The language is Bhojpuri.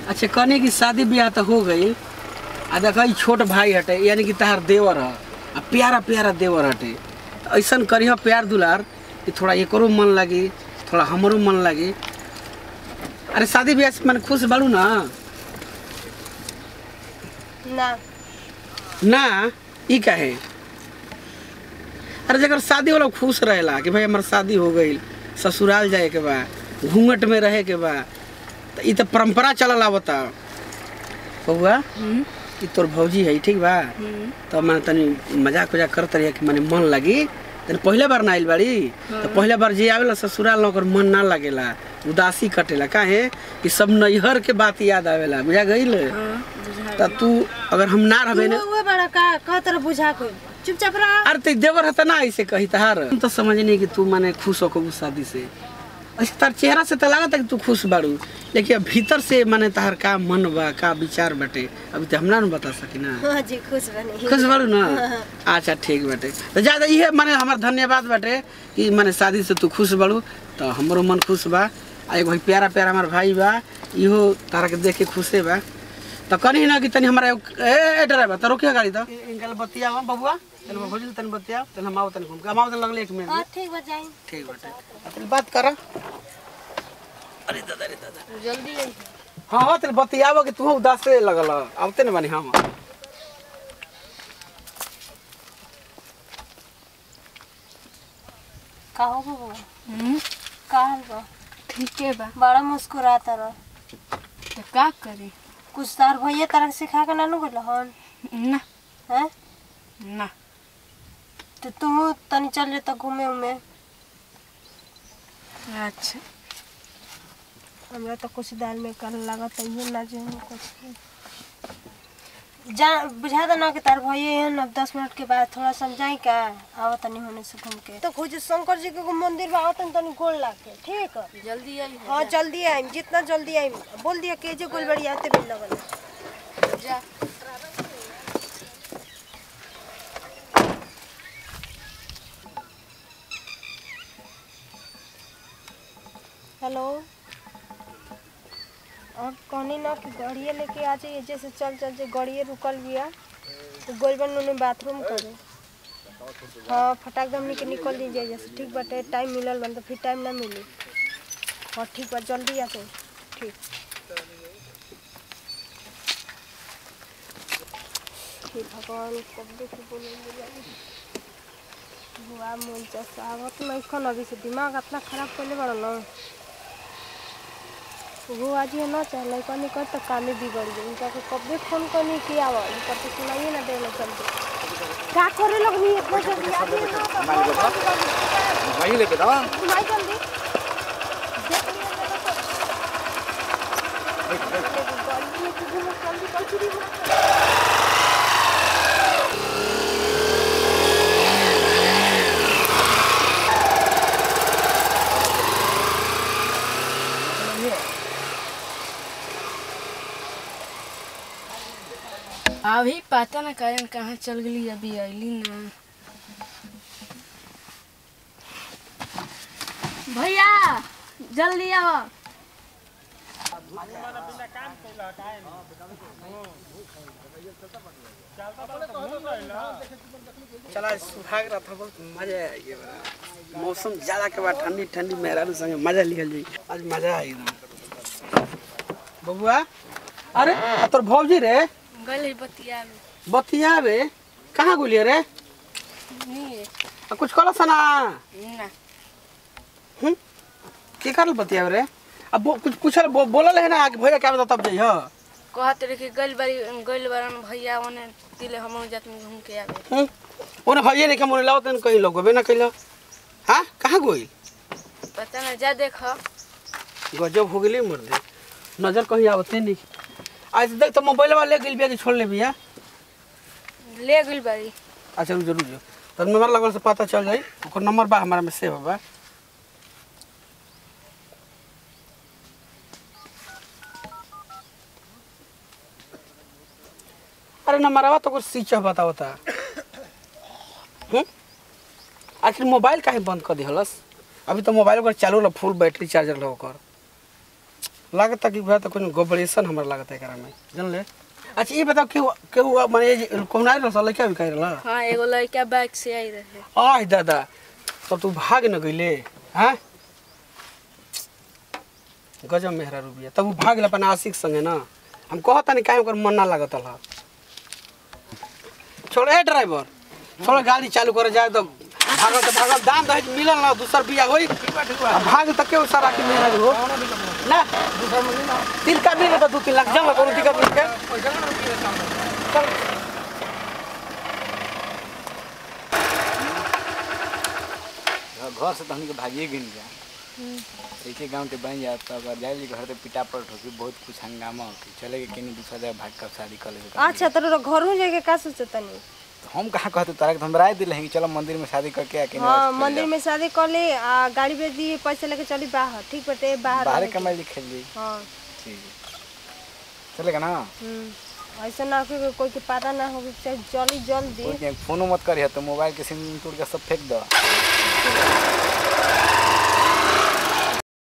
अच्छा कहने की शादी ब्याह तो हो गई आ देख ई छोट भाई हटे यानी कि तहार देवर ह आ प्यारा प्यारा देवर हटे तो ऐसन करिह प्यार दुलार कि थोड़ा एकरो मन लागी थोड़ा हमरो मन लागी अरे शादी ब्याह से मैंने खुश बाड़ू ना ना ना ई काहे अरे जगर शादी वाला खुश रहेला कि भाई हमार शादी हो गई ससुराल जाए के बा घूंघट में रहे के बा तो ई तो परंपरा चलल आवता बउआ ई तोर भौजी है ठीक बा तो मैंने तनी मजाक वजाक करत रही कि मैंने मन लगी तनी पहले बार ना आइल बाड़ी तो पहले बार जे आवेला ससुराल ना ओकर मन ना लगेला उदासी कटेला काहे कि सब नैहर के बात याद आवेला बुझा गईल त तू अगर हम ना रहबे ना उहे बड़ा का कह तरह बुझा को चुपचाप रह अरे ते देवर हता ना ऐसे कही तहार हम तो समझ नहीं कि तू माने खुश हो कबू शादी से ऐसे तार चेहरा से तो लागत है कि तू खुश बाड़ू लेकिन अब भीतर से माने तहार का मन बा का विचार बाटे अभी तो हमरा न बता सकी ना हाँ जी खुश बनी खुश बाड़ू ना अच्छा ठीक बाटे तो ज्यादा इहे माने हमार धन्यवाद बाटे कि माने शादी से तू खुश बाड़ू तो हमरो मन खुश बा आ एगो प्यारा प्यारा हमार भाई बा इहो तारा के देख के खुशे बा तो कनी ना कि तनी हमारा एगो- ए ए ड्राइवर तो रोकिया गाड़ी तो इनका बतिया बबुआ तनी भोजल तनी बतिया तनी हम आओ तनी घूम के हम आओ तनी लगले एक मिनट हाँ ठीक बा जाई ठीक बाटे तनी बात कर अरे दादा रे दादा जल्दी आई हाँ हाँ तनी बतियाबो कि तू उदास से लगल आवते न बानी हम का हो बबुआ का हाल बा ठीक है बा बड़ा मुस्कुराता रह तो का करी कुछ तार भैया तरह सिखा के नानू गल हन ना हैं ना तो तू तनी चल जेता घूमे उमे अच्छा हमरा तो कुछ दाल में कल लागत है ना जो कुछ जा बुझा दे ना कि तार भैया हैं अब दस मिनट के बाद थोड़ा समझाई का आवत तनी होने से घूम के तो खोज शंकर जी के एगो मंदिर बा आवत तनी गोल लाग के ठीक है जल्दी आई हाँ जल्दी आइम जितना जल्दी आइम बोल दिया के जे गोलबड़ी आते भी लगल जा हेलो अब कहनी ना कि गाड़िए लेके आ जाइए जैसे चल चल जे गाड़िए रुकल बिया तो गोलबन उन्हें बाथरूम करे हाँ फटाक दम के निकल दीजिए जैसे ठीक बाटे टाइम मिलल बन तो फिर टाइम ना मिली हाँ ठीक बा जल्दी आ जाइए ठीक हे भगवान कब देखी बोले बुआ मन चसावत नहीं खन अभी से दिमाग अपना खराब कर ले बड़ा ना वो आज ये ना चाहे कनी कर तो काम ही बिगड़ गई इनका के कब भी फोन करनी किया हुआ इनका तो सुनाइए ना देना चलते क्या करे लोग नहीं इतना जल्दी आ गए ना तो बहुत जल्दी जल्दी। वही लेके दवा सुनाई जल्दी देख लिया जरा तो। गाड़ी में किसी ने जल्दी कर चुरी हुआ। अभी पता ना कारण कहाँ चल गई अभी अली ना भैया जल्दी आओ चला सुहाग रहा था बहुत मजा आ गया मौसम ज्यादा के बाद ठंडी ठंडी मेहरारू संगे मजा लिखल जाई आज मजा आई एकदम बबुआ अरे आ तोर भौजी रे गले बतिया में बतियाबे कहाँ गुलिए रे नहीं आ कुछ कल सना ना हम्म के करल बतियाबे रे अब बो, कुछ पूछल बो, बोलल है ना कि भैया क्या बता तब जइह कहत रहे कि गल बारी गल बारन भैया ओने दिले हम जात में घूम के आवे हम्म ओने भैया नहीं के मोने लाओ तन कहीं लोग ना कइलो हां कहाँ गोइल पता ना जा देख गजब हो गेली मर दे नजर कहीं आवते नहीं आज देख तो मोबाइल वाले गिल बिया कि छोड़ ले बिया ले गल बारी अच्छा रुक जरूर जो तो नंबर लगल से पता चल जाई ओकर नंबर बा हमारा में सेव बा अरे नंबरवा तो कुछ स्विच ऑफ बतावता हम्म आखिर मोबाइल काहे बंद कर दिहलस अभी तो मोबाइल ओकर चालू रह फुल बैटरी चार्जर रह ओकर लागता कि भैया तो कोई गोबरेशन हमरा लागता है एकरा में जान ले अच्छा ये बताओ केहू केहू माने कौन आइल रहा लड़का भी कह रहा हाँ एगो लड़का बाइक से आई रहे आह दादा तब तू भाग न गईले हैं गजब मेहरा रुबिया तब उ भाग अपन आशिक संगे ना हम कहता नहीं काहे ओकर मन ना लागत हला छोड़ ए ड्राइवर थोड़ा गाड़ी चालू करे जाए तो भागल तो भागल दाम दहेज मिलल ना दूसर बिया होई आ भाग तक के सारा के मेहरा हो ना तिल का मिले तो दू तीन लाख जमा कोनो दिक्कत नहीं के चल घर से तो हमके भागिए गिन गया ऐसे गांव के बन जाता अगर जाए घर से पिटा पलट होगी बहुत कुछ हंगामा होगी चले के कहीं दूसरा जगह भाग कर शादी कर लेके अच्छा तो घर हो जाके का सोचतनी तो हम कहाँ कहते तारा के तो हम राय दिले हैं कि चलो मंदिर में शादी करके आके हाँ मंदिर में शादी कर ले आ गाड़ी बेच दी पैसा लेके चली बाहर ठीक बटे बाहर बाहर रहे के। कमाई लिखे लिए हाँ ठीक है चलेगा ना हम्म। ऐसा ना हो कि कोई के पता ना हो कि चाहे जल्दी जल्दी कोई के फोनो मत करिए तो मोबाइल के सिम तोड़ के सब फेंक दो